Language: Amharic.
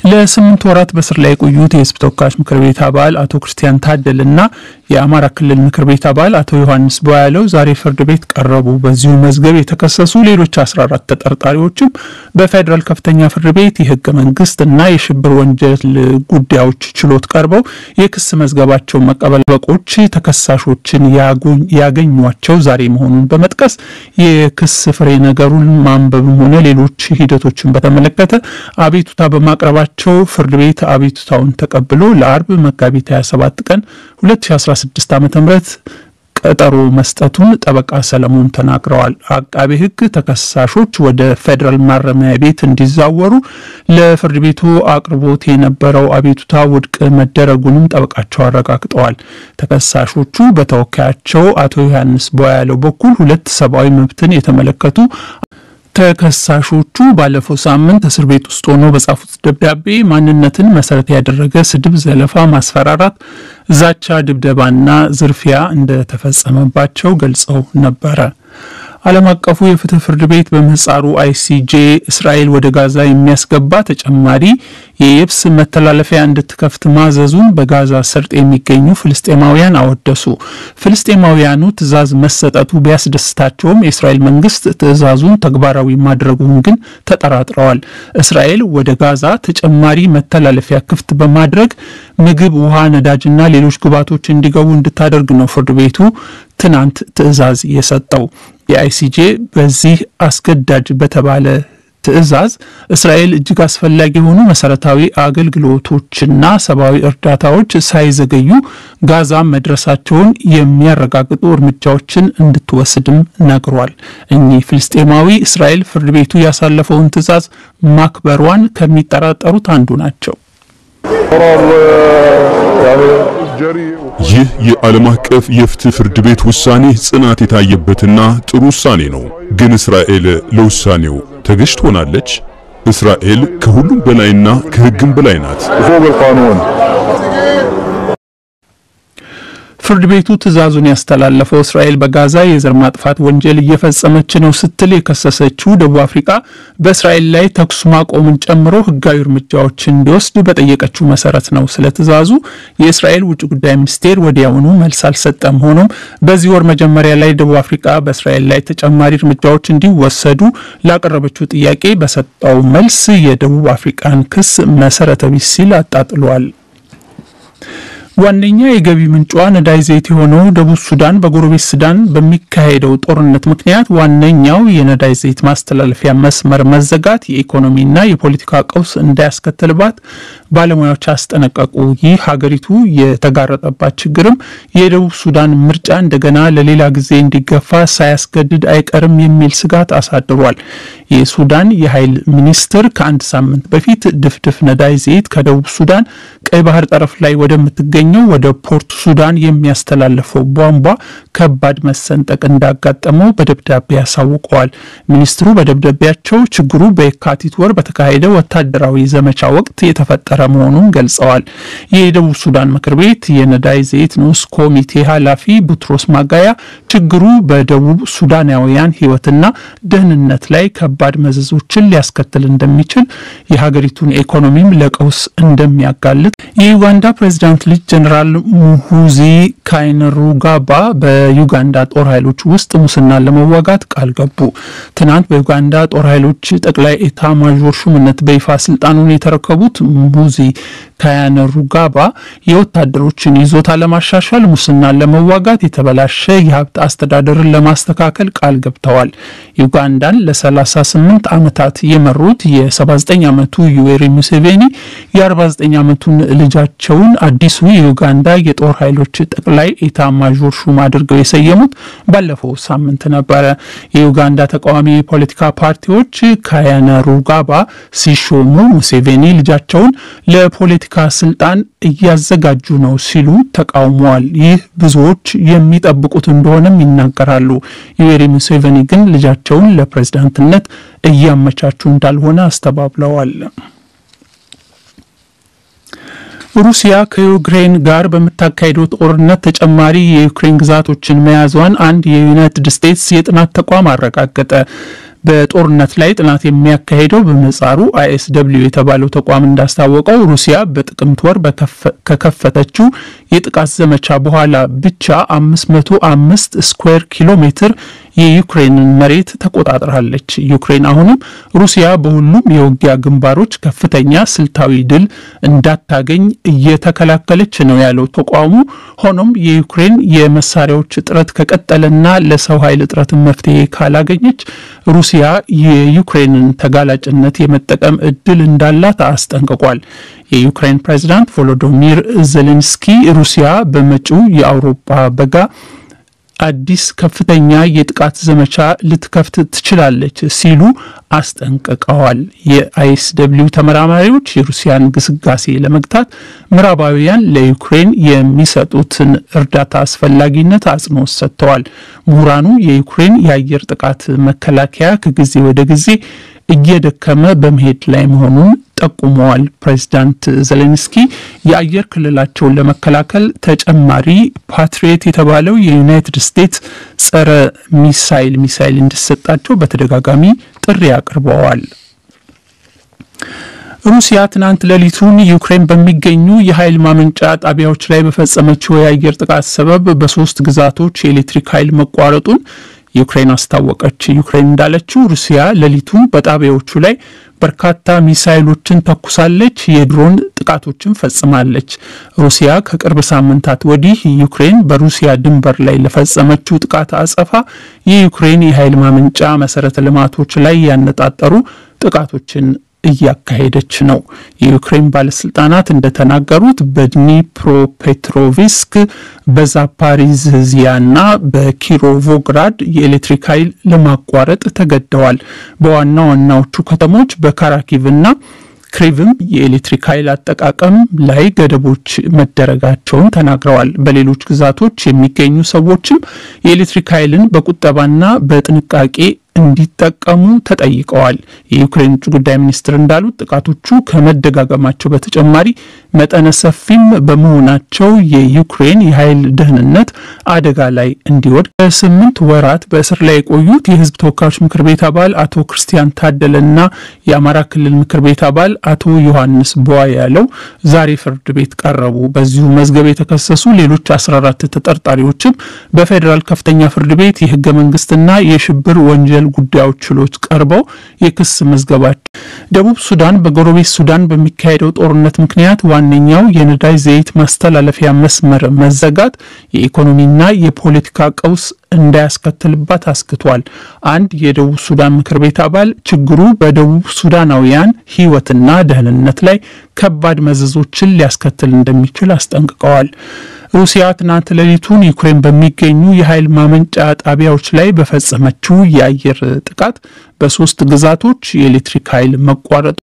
ለስምንት ወራት በስር ላይ የቆዩት የህዝብ ተወካዮች ምክር ቤት አባል አቶ ክርስቲያን ታደልና የአማራ ክልል ምክር ቤት አባል አቶ ዮሐንስ ቧያለው ዛሬ ፍርድ ቤት ቀረቡ። በዚሁ መዝገብ የተከሰሱ ሌሎች 14 ተጠርጣሪዎችም በፌዴራል ከፍተኛ ፍርድ ቤት የህገ መንግስት እና የሽብር ወንጀል ጉዳዮች ችሎት ቀርበው የክስ መዝገባቸው መቀበል በቆች ተከሳሾችን ያገኟቸው ዛሬ መሆኑን በመጥቀስ የክስ ፍሬ ነገሩን ማንበብም ሆነ ሌሎች ሂደቶችን በተመለከተ አቤቱታ በማቅረባቸው ቸው ፍርድ ቤት አቤቱታውን ተቀብሎ ለአርብ መጋቢት 27 ቀን 2016 ዓ ም ቀጠሮ መስጠቱን ጠበቃ ሰለሞን ተናግረዋል። አቃቤ ሕግ ተከሳሾች ወደ ፌዴራል ማረሚያ ቤት እንዲዛወሩ ለፍርድ ቤቱ አቅርቦት የነበረው አቤቱታ ውድቅ መደረጉንም ጠበቃቸው አረጋግጠዋል። ተከሳሾቹ በተወካያቸው አቶ ዮሐንስ ቧያለው በኩል ሁለት ሰብአዊ መብትን የተመለከቱ ተከሳሾቹ ባለፈው ሳምንት እስር ቤት ውስጥ ሆኖ በጻፉት ደብዳቤ ማንነትን መሰረት ያደረገ ስድብ፣ ዘለፋ፣ ማስፈራራት፣ ዛቻ፣ ድብደባና ዝርፊያ እንደተፈጸመባቸው ገልጸው ነበረ። ዓለም አቀፉ የፍትህ ፍርድ ቤት በምህጻሩ አይሲጄ እስራኤል ወደ ጋዛ የሚያስገባ ተጨማሪ የየብስ መተላለፊያ እንድትከፍት ማዘዙን በጋዛ ሰርጥ የሚገኙ ፍልስጤማውያን አወደሱ። ፍልስጤማውያኑ ትዕዛዝ መሰጠቱ ቢያስደስታቸውም የእስራኤል መንግስት ትዕዛዙን ተግባራዊ ማድረጉን ግን ተጠራጥረዋል። እስራኤል ወደ ጋዛ ተጨማሪ መተላለፊያ ክፍት በማድረግ ምግብ፣ ውሃ፣ ነዳጅና ሌሎች ግብዓቶች እንዲገቡ እንድታደርግ ነው ፍርድ ቤቱ ትናንት ትዕዛዝ የሰጠው። የአይሲጄ በዚህ አስገዳጅ በተባለ ትዕዛዝ እስራኤል እጅግ አስፈላጊ የሆኑ መሰረታዊ አገልግሎቶችና ሰብአዊ እርዳታዎች ሳይዘገዩ ጋዛ መድረሳቸውን የሚያረጋግጡ እርምጃዎችን እንድትወስድም ነግሯል። እኚህ ፍልስጤማዊ እስራኤል ፍርድ ቤቱ ያሳለፈውን ትዕዛዝ ማክበሯን ከሚጠራጠሩት አንዱ ናቸው። ይህ የዓለም አቀፍ የፍትህ ፍርድ ቤት ውሳኔ ጽናት የታየበትና ጥሩ ውሳኔ ነው። ግን እስራኤል ለውሳኔው ተገዥ ትሆናለች? እስራኤል ከሁሉም በላይና ከሕግም በላይ ናት። ፍርድ ቤቱ ትዕዛዙን ያስተላለፈው እስራኤል በጋዛ የዘር ማጥፋት ወንጀል እየፈጸመች ነው ስትል የከሰሰችው ደቡብ አፍሪካ በእስራኤል ላይ ተኩስ ማቆምን ጨምሮ ሕጋዊ እርምጃዎችን እንዲወስድ በጠየቀችው መሰረት ነው። ስለ ትዕዛዙ የእስራኤል ውጭ ጉዳይ ሚኒስቴር ወዲያውኑ መልስ አልሰጠም። ሆኖም በዚህ ወር መጀመሪያ ላይ ደቡብ አፍሪካ በእስራኤል ላይ ተጨማሪ እርምጃዎች እንዲወሰዱ ላቀረበችው ጥያቄ በሰጠው መልስ የደቡብ አፍሪካን ክስ መሰረተ ቢስ ሲል አጣጥሏል። ዋነኛ የገቢ ምንጯ ነዳጅ ዘይት የሆነው ደቡብ ሱዳን በጎረቤት ሱዳን በሚካሄደው ጦርነት ምክንያት ዋነኛው የነዳጅ ዘይት ማስተላለፊያ መስመር መዘጋት የኢኮኖሚና የፖለቲካ ቀውስ እንዳያስከትልባት ባለሙያዎች አስጠነቀቁ። ይህ ሀገሪቱ የተጋረጠባት ችግርም የደቡብ ሱዳን ምርጫ እንደገና ለሌላ ጊዜ እንዲገፋ ሳያስገድድ አይቀርም የሚል ስጋት አሳድሯል። የሱዳን የኃይል ሚኒስትር ከአንድ ሳምንት በፊት ድፍድፍ ነዳጅ ዘይት ከደቡብ ሱዳን ቀይ ባህር ጠረፍ ላይ ወደምትገኘው ወደ ፖርት ሱዳን የሚያስተላልፈው ቧንቧ ከባድ መሰንጠቅ እንዳጋጠመው በደብዳቤ ያሳውቀዋል። ሚኒስትሩ በደብዳቤያቸው ችግሩ በየካቲት ወር በተካሄደ ወታደራዊ ዘመቻ ወቅት የተፈጠረ መሆኑን ገልጸዋል። የደቡብ ሱዳን ምክር ቤት የነዳጅ ዘይት ንዑስ ኮሚቴ ኃላፊ ቡትሮስ ማጋያ ችግሩ በደቡብ ሱዳናውያን ሕይወትና ደህንነት ላይ ከባድ መዘዞችን ሊያስከትል እንደሚችል የሀገሪቱን ኢኮኖሚም ለቀውስ እንደሚያጋልጥ የዩጋንዳ ፕሬዚዳንት ልጅ ጀኔራል ሙሁዚ ካይነሩጋባ በዩጋንዳ ጦር ኃይሎች ውስጥ ሙስናን ለመዋጋት ቃል ገቡ። ትናንት በዩጋንዳ ጦር ኃይሎች ጠቅላይ ኤታ ማዦር ሹምነት በይፋ ስልጣኑን የተረከቡት ሙሁዚ ካይነሩጋባ የወታደሮችን ይዞታ ለማሻሻል፣ ሙስናን ለመዋጋት፣ የተበላሸ የሀብት አስተዳደርን ለማስተካከል ቃል ገብተዋል። ዩጋንዳን ለ38 ዓመታት የመሩት የ79 ዓመቱ ዩዌሪ ሙሴቬኒ የ49 ዓመቱን ልጃቸውን አዲሱ የዩጋንዳ የጦር ኃይሎች ጠቅላይ ኤታ ማዦር ሹም አድርገው የሰየሙት ባለፈው ሳምንት ነበረ። የዩጋንዳ ተቃዋሚ የፖለቲካ ፓርቲዎች ካይነሩጋባ ሲሾሙ ሙሴቬኒ ልጃቸውን ለፖለቲካ ስልጣን እያዘጋጁ ነው ሲሉ ተቃውመዋል። ይህ ብዙዎች የሚጠብቁት እንደሆነም ይናገራሉ። ዩዌሪ ሙሴቬኒ ግን ልጃቸውን ለፕሬዝዳንትነት እያመቻቹ እንዳልሆነ አስተባብለዋል። ሩሲያ ከዩክሬን ጋር በምታካሄደው ጦርነት ተጨማሪ የዩክሬን ግዛቶችን መያዟን አንድ የዩናይትድ ስቴትስ የጥናት ተቋም አረጋገጠ። በጦርነት ላይ ጥናት የሚያካሄደው በምህጻሩ አይኤስደብሊው የተባለው ተቋም እንዳስታወቀው ሩሲያ በጥቅምት ወር ከከፈተችው የጥቃት ዘመቻ በኋላ ብቻ 505 ስኩዌር ኪሎ ሜትር የዩክሬንን መሬት ተቆጣጥራለች። ዩክሬን አሁንም ሩሲያ በሁሉም የውጊያ ግንባሮች ከፍተኛ ስልታዊ ድል እንዳታገኝ እየተከላከለች ነው ያለው ተቋሙ። ሆኖም የዩክሬን የመሳሪያዎች እጥረት ከቀጠለና ለሰው ኃይል እጥረት መፍትሄ ካላገኘች ሩሲያ የዩክሬንን ተጋላጭነት የመጠቀም እድል እንዳላት አስጠንቅቋል። የዩክሬን ፕሬዚዳንት ቮሎዶሚር ዜሌንስኪ ሩሲያ በመጪው የአውሮፓ በጋ አዲስ ከፍተኛ የጥቃት ዘመቻ ልትከፍት ትችላለች ሲሉ አስጠንቅቀዋል። የአይኤስ ደብሊው ተመራማሪዎች የሩሲያን ግስጋሴ ለመግታት ምዕራባውያን ለዩክሬን የሚሰጡትን እርዳታ አስፈላጊነት አጽንኦት ሰጥተዋል። ምሁራኑ የዩክሬን የአየር ጥቃት መከላከያ ከጊዜ ወደ ጊዜ እየደከመ በመሄድ ላይ መሆኑን ጠቁመዋል። ፕሬዚዳንት ዜሌንስኪ የአየር ክልላቸውን ለመከላከል ተጨማሪ ፓትሪየት የተባለው የዩናይትድ ስቴትስ ጸረ ሚሳይል ሚሳይል እንዲሰጣቸው በተደጋጋሚ ጥሪ አቅርበዋል። ሩሲያ ትናንት ሌሊቱን ዩክሬን በሚገኙ የኃይል ማመንጫ ጣቢያዎች ላይ በፈጸመችው የአየር ጥቃት ሰበብ በሶስት ግዛቶች የኤሌክትሪክ ኃይል መቋረጡን ዩክሬን አስታወቀች። ዩክሬን እንዳለችው ሩሲያ ሌሊቱን በጣቢያዎቹ ላይ በርካታ ሚሳይሎችን ተኩሳለች፣ የድሮን ጥቃቶችን ፈጽማለች። ሩሲያ ከቅርብ ሳምንታት ወዲህ ዩክሬን በሩሲያ ድንበር ላይ ለፈጸመችው ጥቃት አጸፋ የዩክሬን የኃይል ማመንጫ መሰረተ ልማቶች ላይ ያነጣጠሩ ጥቃቶችን እያካሄደች ነው። የዩክሬን ባለስልጣናት እንደተናገሩት በድኒፕሮፔትሮቪስክ በዛፓሪዝዚያና በኪሮቮግራድ የኤሌክትሪክ ኃይል ለማቋረጥ ተገደዋል። በዋና ዋናዎቹ ከተሞች በካራኪቭና ክሪቭም የኤሌክትሪክ ኃይል አጠቃቀም ላይ ገደቦች መደረጋቸውን ተናግረዋል። በሌሎች ግዛቶች የሚገኙ ሰዎችም የኤሌክትሪክ ኃይልን በቁጠባና በጥንቃቄ እንዲጠቀሙ ተጠይቀዋል። የዩክሬን ውጭ ጉዳይ ሚኒስትር እንዳሉት ጥቃቶቹ ከመደጋገማቸው በተጨማሪ መጠነ ሰፊም በመሆናቸው የዩክሬን የኃይል ደህንነት አደጋ ላይ እንዲወድቅ በስምንት ወራት በእስር ላይ የቆዩት የሕዝብ ተወካዮች ምክር ቤት አባል አቶ ክርስቲያን ታደለና የአማራ ክልል ምክር ቤት አባል አቶ ዮሐንስ ቧያለው ዛሬ ፍርድ ቤት ቀረቡ። በዚሁ መዝገብ የተከሰሱ ሌሎች 14 ተጠርጣሪዎችም በፌዴራል ከፍተኛ ፍርድ ቤት የህገ መንግስትና የሽብር ወንጀል ጉዳዮች ችሎት ቀርበው የክስ መዝገባቸው ደቡብ ሱዳን በጎረቤት ሱዳን በሚካሄደው ጦርነት ምክንያት ዋነኛው የነዳጅ ዘይት ማስተላለፊያ መስመር መዘጋት የኢኮኖሚና የፖለቲካ ቀውስ እንዳያስከትልባት አስክቷል። አንድ የደቡብ ሱዳን ምክር ቤት አባል ችግሩ በደቡብ ሱዳናውያን ሕይወትና ደህንነት ላይ ከባድ መዘዞችን ሊያስከትል እንደሚችል አስጠንቅቀዋል። ሩሲያ ትናንት ሌሊቱን ዩክሬን በሚገኙ የኃይል ማመንጫ ጣቢያዎች ላይ በፈጸመችው የአየር ጥቃት በሶስት ግዛቶች የኤሌክትሪክ ኃይል መቋረጡ